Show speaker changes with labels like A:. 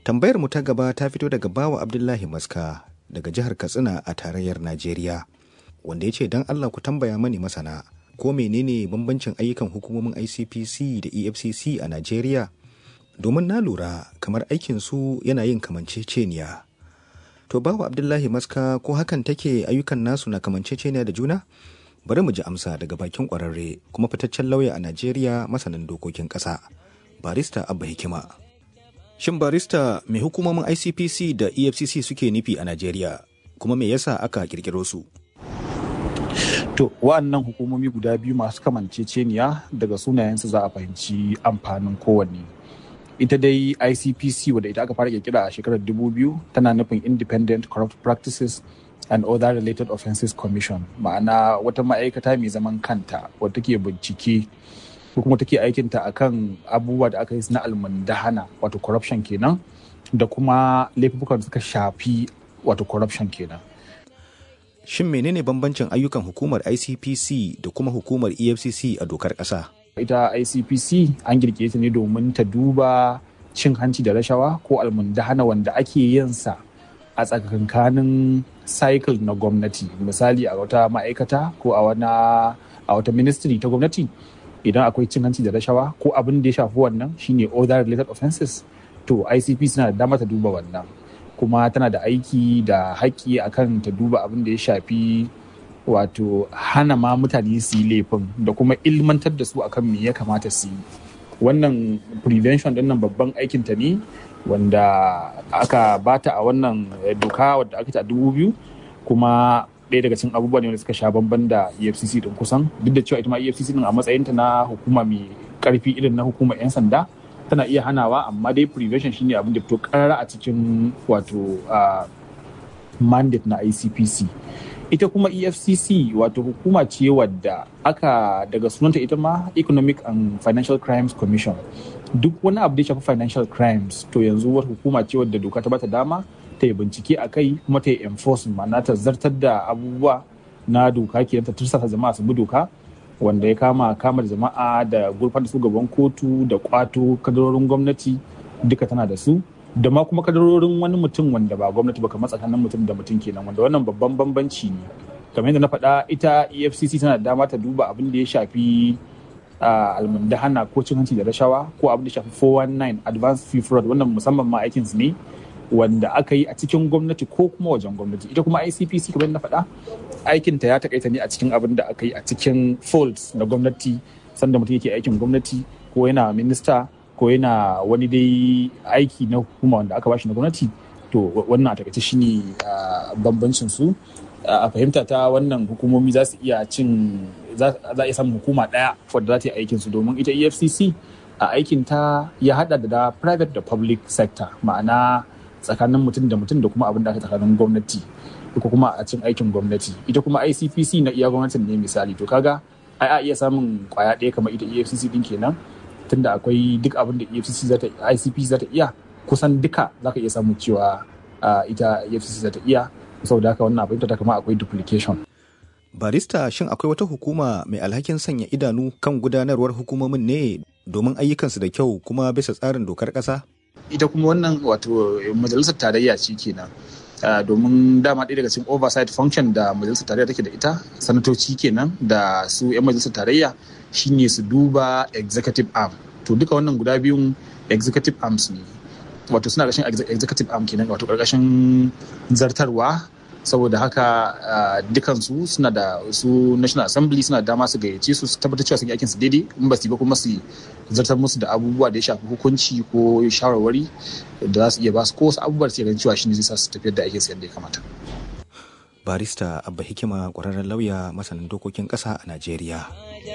A: Tambayar mu ta gaba ta fito daga bawa Abdullahi Maska daga jihar Katsina a tarayyar Najeriya. Wanda ya ce don Allah ku tambaya mani masana ko menene bambancin ayyukan hukumomin ICPC da EFCC a Najeriya? Domin na lura kamar aikin su yana yin kamanceceniya. To bawa Abdullahi Maska ko hakan take ayyukan nasu na kamanceceniya da juna? Bari mu ji amsa daga bakin ƙwararre kuma fitaccen lauya a Najeriya masanin dokokin ƙasa. Barista Abba Hikima. Shin barista mai hukumomin ICPC da EFCC suke nufi a Najeriya kuma me yasa aka kirkiro su?
B: To, wa'annan hukumomi guda biyu masu kamanceceniya daga sunayensu za a fahimci amfanin kowanne. Ita dai ICPC wadda ita aka fara kirkira a shekarar 2000 tana nufin Independent Corrupt Practices and Other Related Offenses Commission ma'ana wata ma'aikata mai zaman kanta wadda take bincike ko kuma take aikinta akan abubuwa da aka yi na almundahana wato corruption kenan da kuma laifukan da suka shafi wato corruption kenan.
A: Shin menene bambancin ayyukan hukumar ICPC da kuma hukumar EFCC a dokar ƙasa?
B: Ita ICPC an girke ta ne domin ta duba cin hanci da rashawa ko almundahana wanda ake yin sa a tsakankanin cycle na gwamnati misali a wata ma'aikata ko a wata ministry ta gwamnati idan akwai cin hanci da rashawa ko abin da ya shafi wannan shine other related offenses to ICP suna da dama ta duba wannan kuma tana da aiki da haƙƙi akan ta duba abin da ya shafi wato hana ma mutane su yi laifin da kuma ilmantar da su akan me ya kamata su yi wannan prevention din nan babban aikin ta ne wanda aka bata a wannan doka wadda aka ta dubu biyu kuma ɗaya daga cikin abubuwa ne wanda suka sha bamban da efcc din kusan duk da cewa ita ma efcc din a matsayinta na hukuma mai karfi irin na hukumar 'yan sanda tana iya hanawa amma dai prevention shine abin da fito karara a cikin wato mandate na icpc ita kuma efcc wato hukuma ce wadda aka daga sunanta ita ma economic and financial crimes commission duk wani abu da ya shafi financial crimes to yanzu wata hukuma ce wadda doka ta bata dama ta yi bincike a kai kuma ta yi enforcement ma'ana ta zartar da abubuwa na doka ke ta tursasa jama'a su bi doka wanda ya kama kama jama'a da gurfan da su gaban kotu da kwato kadarorin gwamnati duka tana da su da ma kuma kadarorin wani mutum wanda ba gwamnati ba kamar tsakanin mutum da mutum kenan wanda wannan babban bambanci ne kamar yadda na faɗa ita efcc tana da dama ta duba abin da ya shafi almundahana ko cin hanci da rashawa ko abin da ya shafi 419 advanced fee fraud wannan musamman ma aikin su ne wanda aka yi a cikin gwamnati ko kuma wajen gwamnati ita kuma icpc kamar na faɗa aikinta ya takaita ne a cikin abin da aka yi a cikin folds na gwamnati sanda mutum yake aikin gwamnati ko yana minista ko yana wani dai aiki na hukuma wanda aka bashi na gwamnati to wannan a takaice shine bambancin su a fahimta ta wannan hukumomi za su iya cin za a iya samun hukuma ɗaya wadda za ta yi aikin su domin ita efcc a aikin ta ya hada da private da public sector ma'ana tsakanin mutum da mutum da kuma abin da aka tsakanin gwamnati ko kuma a cin aikin gwamnati ita kuma icpc na iya gwamnatin ne misali to kaga ai a iya samun kwaya ɗaya kamar ita efcc din kenan tunda akwai duk abin da efcc za ta icpc za ta iya kusan duka za ka iya samun cewa ita efcc za ta iya saboda haka wannan abin ta kama akwai duplication
A: barista shin akwai wata hukuma mai alhakin sanya idanu kan gudanarwar hukumomin ne domin ayyukansu da kyau kuma bisa tsarin dokar ƙasa
B: ita kuma wannan wato majalisar tarayya ce kenan domin dama ɗaya daga cikin oversight function da majalisar tarayya take da ita sanatoci kenan da su 'yan majalisar tarayya shine su duba executive arm to duka wannan guda biyun executive arms ne wato suna ƙarshen executive arm kenan wato ƙarƙashin zartarwa saboda haka dukansu suna da su national assembly suna da dama su gayyace su su tabbatar cewa sun yi aikin su daidai in ba su yi ba kuma su zartar musu da abubuwa da ya shafi hukunci ko shawarwari da za su iya ba su ko wasu abubuwa da ganin cewa shi ne zai sa su tafiyar da aikin su yadda ya kamata.
A: barista abba hikima kwararren lauya masanin dokokin ƙasa a najeriya